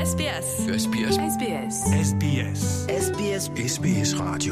SBS. SBS. SBS. SBS. SBS SBS Radio.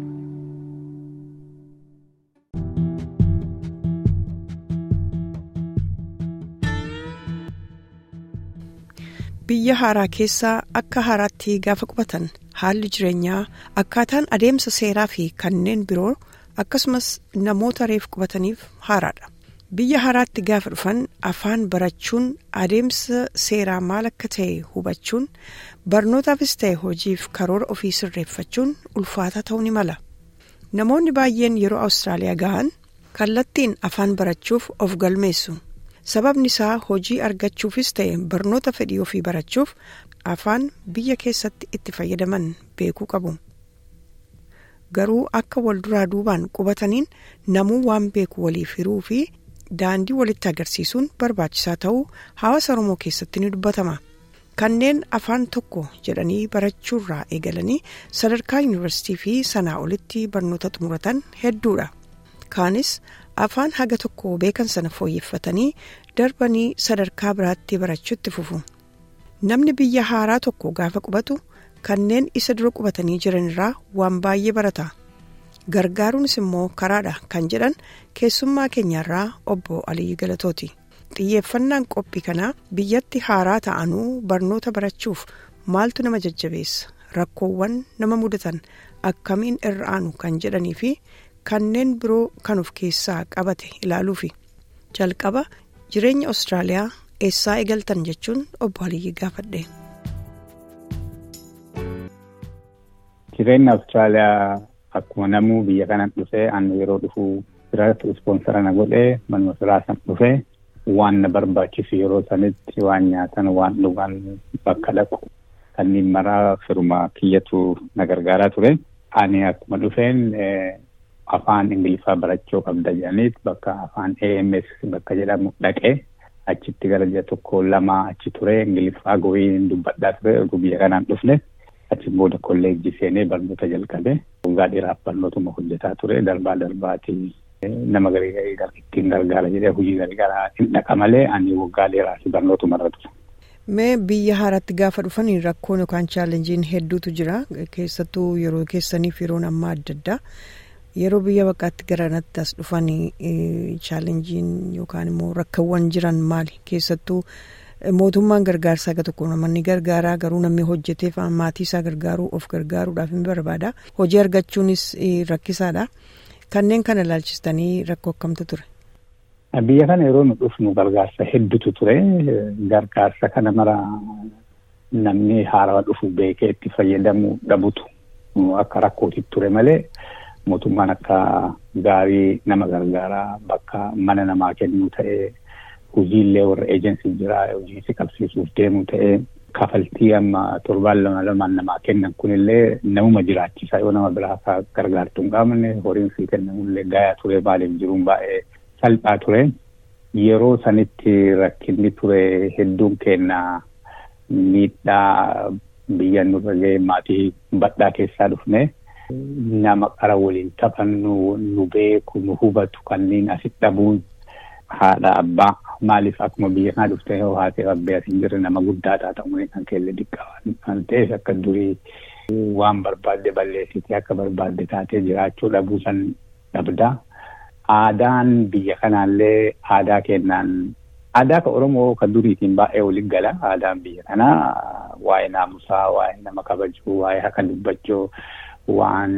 Biyya haaraa keessaa akka haaraatti gaafa qubatan haalli jireenyaa akkaataan adeemsa seeraa fi kanneen biroo akkasumas namoota reef qubataniif haaraadha. Biyya haaraatti gaafa dhufan afaan barachuun adeemsa seeraa maal akka ta'e hubachuun barnootaafis ta'e hojiif karoora ofii sirreeffachuun ulfaataa ta'uu ni mala. Namoonni baay'een yeroo Awustiraaliyaa gahan kallattiin afaan barachuuf of galmeessu. sababni isaa hojii argachuufis ta'e barnoota fedhii ofii barachuuf afaan biyya keessatti itti fayyadaman beekuu qabu. Garuu akka wal duraa duubaan qubataniin namuu waan beeku waliif hiruu fi daandii walitti agarsiisuun barbaachisaa ta'uu hawaasa Oromoo keessatti ni dubbatama. Kanneen afaan tokko jedhanii barachuurraa eegalanii sadarkaa yuunivarsiitii fi sanaa olitti barnoota xumuratan hedduudha. Kaanis afaan haga tokko beekan sana fooyyeffatanii darbanii sadarkaa biraatti barachuutti fufu. Namni biyya haaraa tokko gaafa qubatu kanneen isa dura qubatanii jiran irraa waan baay'ee barata. Gargaaruunis immoo karaadha kan jedhan keessummaa keenyarraa obbo Aliyyi Galatooti. Xiyyeeffannaan qophii kanaa biyyatti haaraa ta'anuu barnoota barachuuf maaltu nama jajjabeessa rakkoowwan nama mudatan akkamiin irra aanu kan jedhanii fi kanneen biroo kan of keessaa qabate ilaaluufi jalqaba jireenya Awustiraaliyaa eessaa eegaltan jechuun obbo Aliyyi gaafadhe. Jireenya Awustiraaliyaa akkuma namuu biyya kanaan dhufee ani yeroo dhufu biratti ispoonsara na godhee manuma firaa san dhufee waan na barbaachisu yeroo sanitti waan nyaatan waan dhugan bakka dhaqu kanneen maraa firuma kiyyatu na gargaaraa ture. Ani akkuma dhufeen afaan ingiliffaa barachuu qabda jedhaniit bakka afaan AMS bakka jedhamu dhaqee achitti gara ji'a tokko lama achi ture ingiliffaa go'iin dubbadhaa ture erga biyya kanaan dhufne achi booda kolleejjii seenee barnoota jalqabe waggaa dheeraaf barnootuma hojjetaa ture darbaa darbaati nama garii garii ittiin gargaara jedhee hojii garii garaa hin dhaqa malee ani waggaa dheeraaf barnootuma irra ture. Mee biyya haaraatti gaafa dhufan rakkoon yookaan chaalenjiin hedduutu jira keessattuu yeroo keessaniif yeroon ammaa adda addaa. yeroo biyya bakkaatti garanatti as dhufan chaalenjiin yookaan immoo rakkawwan jiran maali keessattuu mootummaan gargaarsaa akka tokko namoonni gargaaraa garuu namni hojjeteef maatii isaa gargaaruu of gargaaruudhaaf hin barbaada hojii argachuunis rakkisaadha kanneen kana ilaalchistanii rakkoo akkamtu ture. Biyya kana yeroo nu dhufnu gargaarsa hedduutu ture gargaarsa kana mara namni haarawaa dhufu beekee itti fayyadamuu dhabutu akka rakkootitti ture malee. mootummaan akka gaarii nama gargaaraa bakka mana namaa kennuu ta'ee hojiillee warra eejensii jira hojii si qabsiisuuf deemu ta'ee kafaltii amma torbaan lama lamaan namaa kennan kunillee namuma jiraachisaa yoo nama biraa gargaartu hin qabne horiin sii kennamullee gayaa ture maaliif jiruun baay'ee salphaa ture yeroo sanitti rakkinni ture hedduun kennaa miidhaa biyya nurra ga'e maatii badhaa keessaa dhufne. nama qara waliin taphannu nu beeku nu hubatu kanneen asitti dhabuun haadha abbaa maaliif akkuma biyya kana dhuftee yoo haatee abbee as hin jirre nama guddaadhaa ta'uun kan keelle diqqaa kan ta'eef akka durii waan barbaadde balleessitee akka barbaadde taatee jiraachuu dhabuu san dhabda. Aadaan biyya kanaallee aadaa kennaan aadaa ka Oromoo kan duriitiin baay'ee waliin gala aadaan biyya kanaa waa'ee naamusaa waa'ee nama kabajuu waa'ee haka dubbachuu waan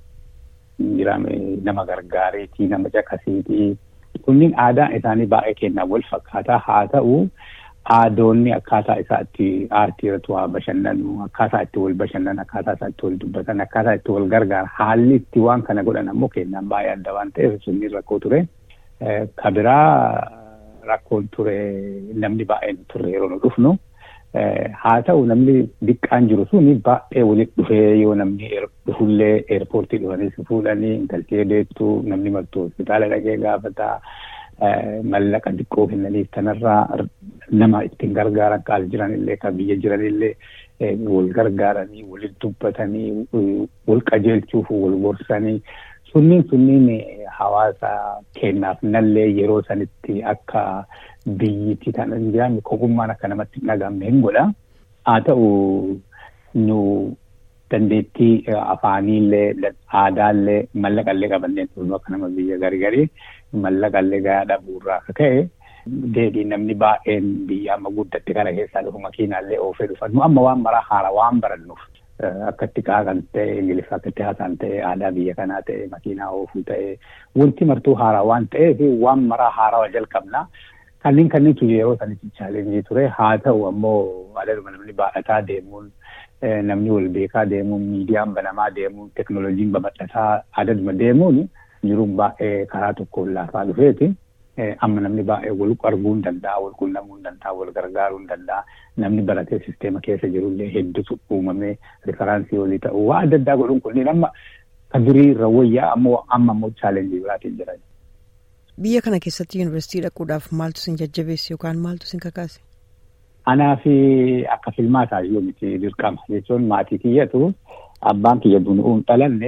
jirame nama gargaareetii nama caqasiitii kunniin aadaan isaanii baay'ee kennaa wal fakkaataa haa ta'u aadoonni akkaataa isaatti aartii irratti waa bashannanu akkaataa itti wal bashannan akkaataa isaa itti wal dubbatan akkaataa itti wal gargaara haalli itti waan kana godhan ammoo kennaan baay'ee adda waan ta'eef sunniin rakkoo ture kabiraa rakkoon ture namni baay'een turre yeroo nu dhufnu. haa ta'u namni diqqaan jiru suni baay'ee walitti dhufee yoo namni dhufullee eerpoortii dhufanii si fuudhanii intaltee deettu namni martuu hospitaala dhaqee gaafata mallaqa xiqqoo kennaniif kanarraa nama ittiin gargaaran kaas jiranillee kan biyya jiranillee wal gargaaranii walitti dubbatanii wal qajeelchuuf wal gorsanii sunniin sunniin hawaasa kennaaf nallee yeroo sanitti akka biyyitti kan hin jiraanne kopummaan akka namatti hin dhagahamne hin godha. haa ta'u nu dandeettii afaaniillee aadaallee mallaqallee qabannee turnu akka nama biyya gargarii mallaqallee gahaa dhabuurraa akka ka'e deebii namni baay'een biyya amma guddatte kana keessaa dhufu makiinaallee oofee dhufan nu amma waan maraa haara waan barannuuf akka itti qaaqan ta'e ingiliffa akka itti haasaan ta'e aadaa biyya kanaa ta'e makiinaa oofuu ta'e wanti martuu haaraa waan ta'eef waan maraa haaraa jalqabnaa. Kanneen kanniitu yeroo sanitti chaalenjii ture haa ta'u ammoo adeemuma namni baadhataa deemuun namni wal beekaa deemuun miidiyaan banamaa deemuun teknooloojiin babal'ataa adeemuma deemuun jiruun baay'ee karaa tokkoon laafaa dhufeeti. Amma namni baay'ee wal arguu hin danda'a, wal quunnamuu hin danda'a, wal gargaaruu hin danda'a. Namni baratee sisteema keessa jirullee hedduutu uumamee rifaraansii walii ta'u waa adda addaa godhuun kunniin amma kan durii irra wayyaa ammoo amma ammoo chaalenjii biraatiin jiran. Biyya kana keessatti yuunivarsiitii dhaquudhaaf maaltu sin jajjabeesse yookaan maaltu sin kakaase? Anaa fi akka filmaataa yoo miti dirqama jechuun maatii kiyyatu abbaan kiyya dunuun dhalanne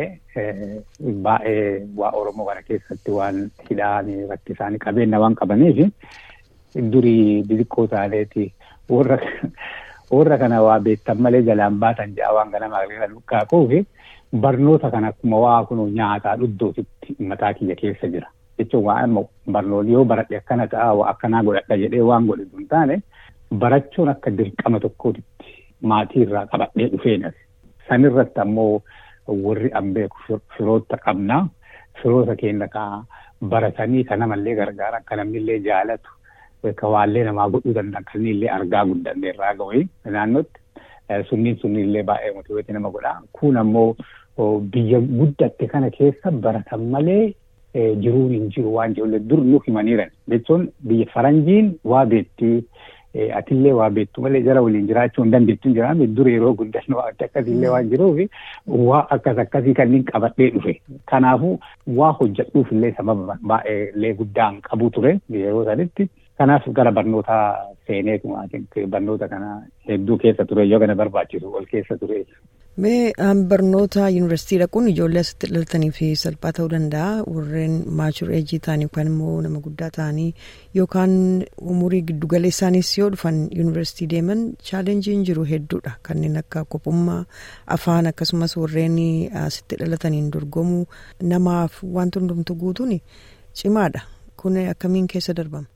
baay'ee waa Oromoo kana keessatti waan hidhaanii rakkisaanii qabeenya waan qabaniif durii xixiqqoo taaneeti warra warra kana waa beektan malee jalaan baatan ja'a waan kana maqlee lukkaaquuf barnoota kana akkuma waa kun nyaataa dhuddootitti mataa kiyya keessa jira. jechuun waan barnoonni yoo baradhe akkana ta'a waa akkanaa godhadha jedhee waan godhe hin taane barachuun akka dirqama tokkootitti maatii irraa qabadhee dhufeenas. Sanirratti ammoo warri an beeku firoota qabnaa firoota keenya ka baratanii ka namallee gargaaran ka namnillee jaalatu ka waallee namaa godhuu danda'an kan illee argaa guddanne irraa ga'u naannootti sunniin sunniillee baay'ee motiveetii nama godha. Kun ammoo biyya guddatte kana keessa baratan malee jiruun hin jiru waan jedhu dur nu himaniiran jechuun biyya faranjiin waa beettii atillee waa beettu malee jara waliin jiraachuu hin dandeettu hin jiraame dur yeroo guddannu waan akkasiillee waan jiruuf waa akkas akkasii kanneen qabadhee dhufe kanaafuu waa hojjedhuuf illee sababa baay'ee guddaan qabu ture yeroo sanitti kanaaf gara barnootaa seeneetu barnoota kana hedduu keessa ture yoo kana barbaachisu ol keessa ture. Mee barnoota yuunivarsiitii dhaquun ijoollee asitti dhalatanii fi salphaa ta'uu danda'a warreen maachur eejii ta'anii yookaan immoo nama guddaa ta'anii yookaan umurii giddugaleessaanis yoo dhufan yuunivarsiitii deeman chaalenjiin jiru hedduudha kanneen akka qophummaa afaan akkasumas warreen asitti dhalataniin dorgomuu namaaf wanti hundumtu guutuun cimaadha kun akkamiin keessa darbama.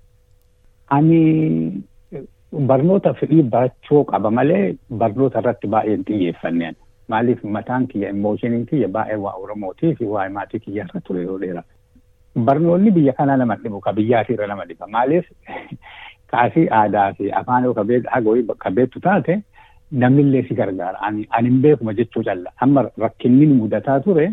Ani barnoota fedhii barachuu qaba malee barnoota irratti baay'een xiyyeeffanneen. Maaliif mataan kiyya immoshiniin kiyya baay'ee waa Oromootii fi waa maatii kiyya irra ture yoo dheera. Barnoonni biyya kanaa nama dhibu ka biyyaatii irra nama dhiba. Maaliif kaasii aadaa fi afaan yoo qabeettu taate namnillee si gargaara. Ani hin beekuma jechuu calla. Amma rakkinni mudataa ture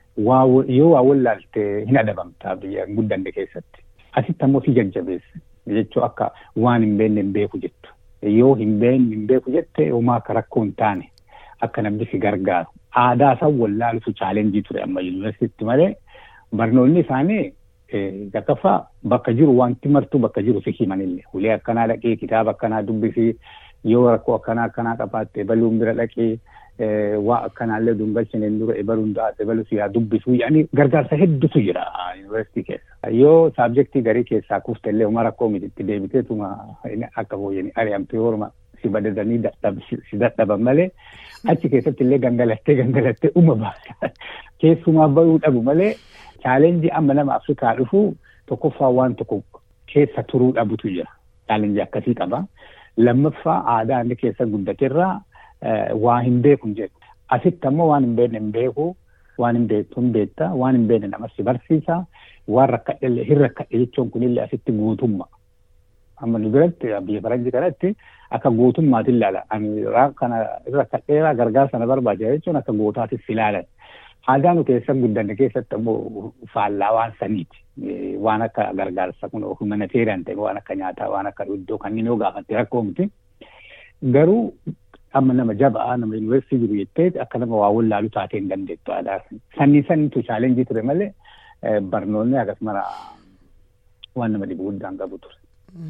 yoo waa wallaalte hin adabamta biyya guddanne keessatti. Asitti ammoo si jajjabeessa. Jechuu akka waan hin beekne hin beeku jettu. Yoo hin beekne hin beeku jette homaa akka rakkoo hin taane. Akka namni si gargaaru. Aadaa isaan wallaalutu chaalenjii ture amma yuunivarsiitti malee barnoonni isaanii gaggaffaa bakka jiru wanti martuu bakka jiru si himanillee. Ulee akkanaa dhaqee kitaaba akkanaa dubbisii yoo rakkoo akkanaa akkanaa qabaatte baluun bira dhaqee waa akkanaallee dungalchineen dura ebaluun daate ebaluu siyaa dubbisuu yaani gargaarsa hedduutu jira yuunivarsiitii keessa. Yoo saabjektii garii keessaa kuftellee uma rakkoo mititti deebiteetuma akka fooyyanii ari'amtee horma si badadanii si dadhaban malee achi keessatti illee gangalattee gangalattee uma baasa. Keessumaa bahuu dhabu malee chaalenjii amma nama Afrikaa dhufu tokkoffaa waan tokko keessa turuu dhabutu jira. Chaalenjii akkasii qaba. Lammaffaa aadaa inni keessa guddaterraa waa hin beeku jedhu. Asitti ammoo waan hin beekne hin beeku, waan hin beektu hin beekta, waan hin beekne namas si barsiisa, waan rakkadhe hin rakkadhe jechuun kunillee asitti guutummaa. Amma nu biratti biyya faranjii kanatti akka gootummaatti ilaala. Ani kana rakkadheeraa gargaarsa na barbaachisa jechuun akka gootaatis ilaalan. Aadaa nu keessa guddanne keessatti ammoo faallaa waan saniiti. Waan akka gargaarsa kun humanitarian ta'e waan akka nyaataa waan akka iddoo kanneen yoo gaafatte rakkoo miti. Garuu amma nama jabaa nama yuunivarsiitii jiru jettee akka nama waa wallaalu taatee hin dandeettu aadaa sanni sanitu chaalenjii ture malee barnoonni akkasuma waan nama dhibu guddaan qabu ture.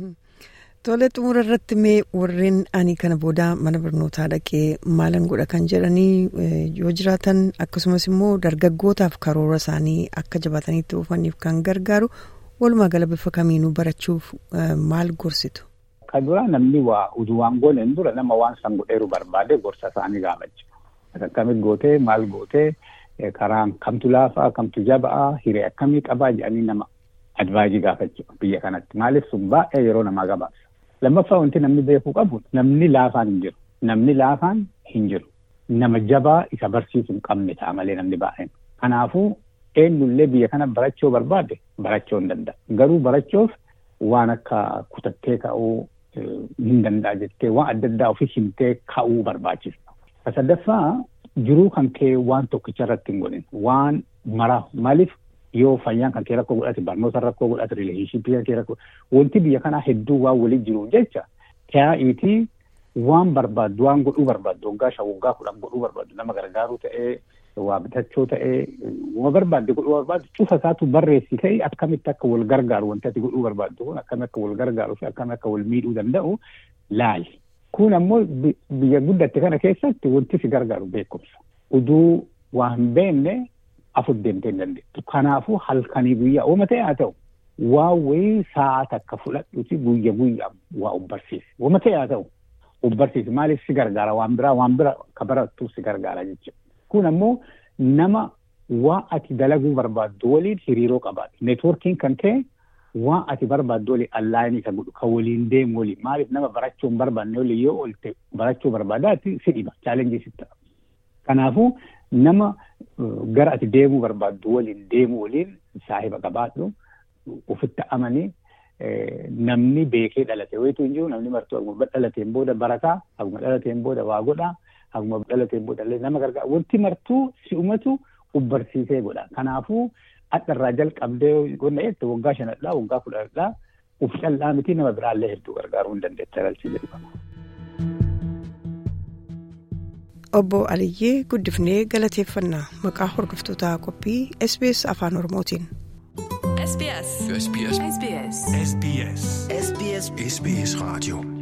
Tole xumura irratti mee warreen ani kana booda mana barnootaa dhaqee maalan godha kan jedhanii yoo jiraatan akkasumas immoo dargaggootaaf karoora isaanii akka jabaatanii itti oofaniif kan gargaaru walumaa gala bifa kamiinuu barachuuf maal gorsitu? Kan dura namni waa utuu waan gooneen dura nama waan san godheeru barbaade gorsa isaanii gaafachuu. Akkamitti gootee maal gootee karaan kamtu laafaa kamtu jaba'aa hiree akkamii qabaa jedhanii nama advaayizii gaafachuu biyya kanatti. Maaliif sun baay'ee yeroo namaa gabaabsa. Lammaffaa wanti namni beekuu qabu namni laafaan hin jiru. Namni laafaan hin jiru. Nama jabaa isa barsiisu hin qabne ta'a malee namni baay'een. Kanaafuu eenyullee biyya kana barachuu barbaade barachuu hin danda'a. Garuu barachuuf waan akka kutattee ka'uu hin danda'a jettee waan adda addaa ofii himtee ka'uu barbaachisa. Sadaffaa jiruu kan kee waan tokkicha irratti hin godhin waan maraa maaliif yoo fayyaan kan kee rakkoo godhate barnoota rakkoo godhate rileeshiipii kan kee rakkoo wanti biyya kanaa hedduu waan waliin jiruuf jecha taa'iitii waan barbaaddu waan godhuu barbaaddu waggaa shan waggaa kudhan godhuu barbaaddu nama gargaaruu ta'ee waa bitachuu ta'ee waan barbaadde godhuu barbaaddu cufa isaatu barreessi ta'e akkamitti akka wal gargaaru wanti ati godhuu barbaaddu kun akkamitti akka wal gargaaruu fi akkamitti akka wal miidhuu danda'u laali. Kun ammoo biyya guddatte kana keessatti wanti si gargaaru beekumsa. Uduu waa hin beekne afur deemtee hin dandeettu. Kanaafuu halkanii guyyaa ooma ta'e haa ta'u waa wayii sa'a takka fudhadhuuti guyya guyyaa waa ubbarsiisi. Ooma ta'e haa ta'u ubbarsiisi maaliif si gargaara waan biraa waan bira ka barattu si gargaara jechuudha. Kun ammoo nama waa ati dalaguu barbaaddu waliin hiriiroo qabaatu. Neetwoorkiin kan ta'e waan ati barbaaddu waliin allaayinii kan godhu kan waliin deemu waliin maaliif nama barachuu hin barbaanne waliin yoo oolte barachuu barbaadaatti si dhiba chaalenjii si ta'a. Kanaafuu nama gara ati deemuu barbaaddu waliin deemu waliin saahiba qabaadhu ofitti amanii namni beekee dhalate wayitu hin jiru namni martuu akkuma dhalateen booda barataa akkuma dhalateen booda waa godhaa akkuma dhalateen booda illee nama gargaara wanti martuu si'umatu ubbarsiisee godha kanaafuu akka irraa jalqabdee qonna jette waggaa shanadhaa waggaa kudhanadhaa uf callaa miti nama biraallee hedduu gargaaruu hin dandeetta galchii jedhama. Obbo Aliyyee guddifnee galateeffannaa maqaa hordoftoota qophii SBS Afaan Oromootiin. SBS. SBS. SBS. SBS. SBS Radio.